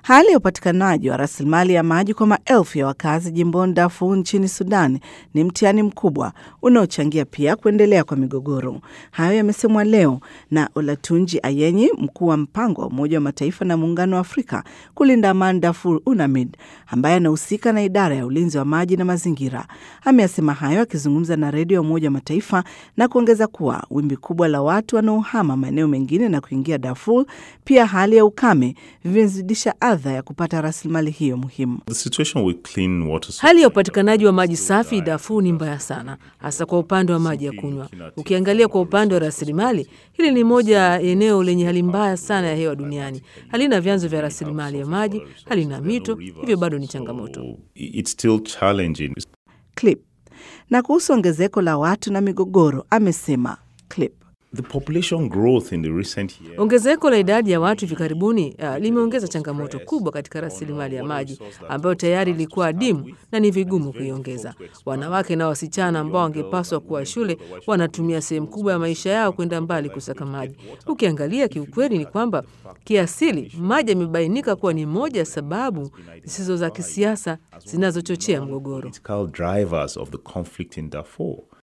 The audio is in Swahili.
Hali ya upatikanaji wa rasilimali ya maji kwa maelfu ya wakazi jimboni Darfur nchini Sudan ni mtihani mkubwa unaochangia pia kuendelea kwa migogoro. Hayo yamesemwa leo na Olatunji Ayenyi, mkuu wa mpango wa Umoja wa Mataifa na Muungano wa Afrika kulinda amani Darfur, UNAMID, ambaye anahusika na idara ya ulinzi wa maji na mazingira. Ameyasema hayo akizungumza na redio ya Umoja wa Mataifa na kuongeza kuwa wimbi kubwa la watu wanaohama maeneo mengine na kuingia Darfur, pia hali ya ukame vimezidisha adha ya kupata rasilimali hiyo muhimu. Hali ya upatikanaji wa maji safi Darfur ni mbaya sana, hasa kwa upande wa maji ya kunywa. Ukiangalia kwa upande wa rasilimali, hili ni moja ya eneo lenye hali mbaya sana ya hewa duniani. Halina vyanzo vya rasilimali ya maji, halina mito, hivyo bado ni changamoto. Clip. Na kuhusu ongezeko la watu na migogoro, amesema Clip. The population growth in the recent years Ongezeko la idadi ya watu hivi karibuni uh, limeongeza changamoto kubwa katika rasilimali ya maji ambayo tayari ilikuwa adimu na ni vigumu kuiongeza. Wanawake na wasichana ambao wangepaswa kuwa shule wanatumia sehemu kubwa ya maisha yao kwenda mbali kusaka maji. Ukiangalia kiukweli, ni kwamba kiasili maji yamebainika kuwa ni moja ya sababu zisizo za kisiasa zinazochochea mgogoro. political drivers of the conflict in Darfur.